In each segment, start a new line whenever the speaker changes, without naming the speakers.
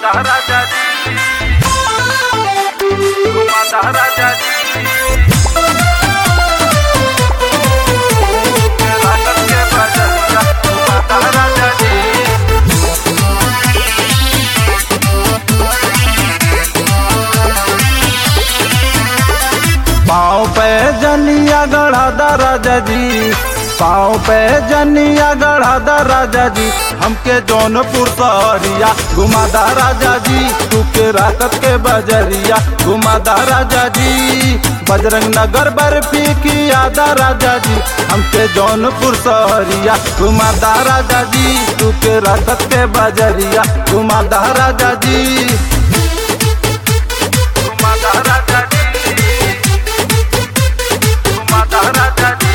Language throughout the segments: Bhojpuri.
घुमाता राजा जी घुमाता राजा जी राजन के बजरिया घुमाता राजा जी
पाँव पे जनिया गढ़ा राजा जी पाँव पे जनिया गढ़ा राजा जी हमके जौनपुर सहरिया घुमादा राजा जी तू के राकत के बजरिया घुमादा राजा जी बजरंग नगर बर्फी की यादा राजा जी हमके जौनपुर सहरिया घुमादा राजा जी तू के राकत के बजरिया घुमादा राजा जी
घुमाता राजा जी घुमाता राजा जी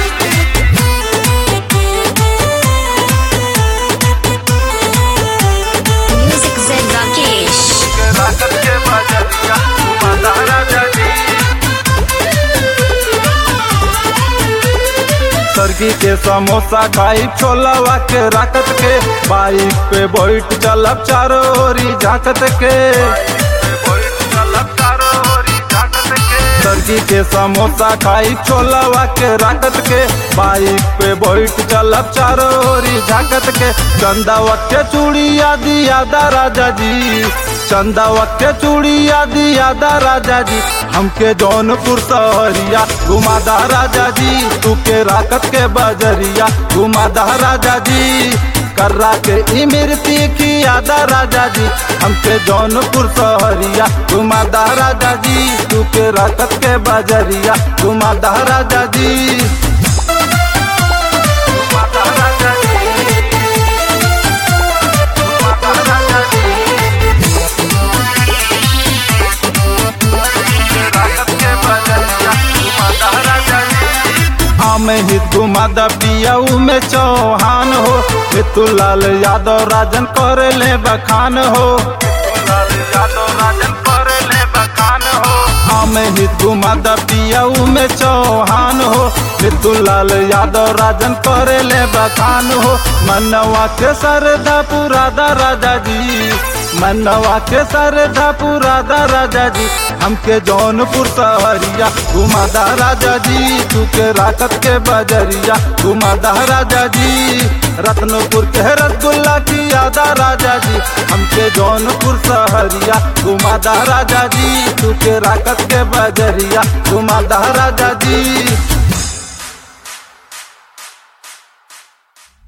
Music Zen Rakesh.
के राकत के बजरिया घुमाता राजा जी
सरगी के समोसा खाई छोलावा के राकत के बाइक पे बैठ चलब चारों ओरी झाकत के सरगी के समोसा खाई छोलावा के राकत के बाइक पे बैठ चलब चारों ओरी झाकत के चंदावत के चूड़िया दिया दा राजा जी चंदावत के चूड़िया दिया दा राजा जी हमके जौनपुर सहरिया घुमादा राजा जी तू के राकत के बजरिया घुमादा राजा जी कर्रा के इमरती की यादा राजा जी हमके जौनपुर सहरिया घुमादा राजा जी तू के राकत के बजरिया घुमादा राजा जी
घुमाता राजा जी घुमाता राजा जी राकत के बजरिया घुमाता राजा जी
हमें हित घुमादा पियाऊ में चौहान हो मितुलाल यादव राजन करे ले बखान हो
लाल यादव राजन पर ले बखान हो
हमें हित घुमादा पियाऊ में चौहान हो मितुलाल यादव राजन करे ले बखान हो मनवा के सरदा पुरादा राजा जी मनवा के सरदा पुरादा राजा जी हमके जौनपुर सहरिया घुमादा राजा जी तू के राकत के बजरिया घुमादा राजा जी रत्नपुर के रसगुल्ला की यादा राजा जी हमके जौनपुर सहरिया घुमादा राजा जी तू के राकत के बजरिया घुमादा राजा जी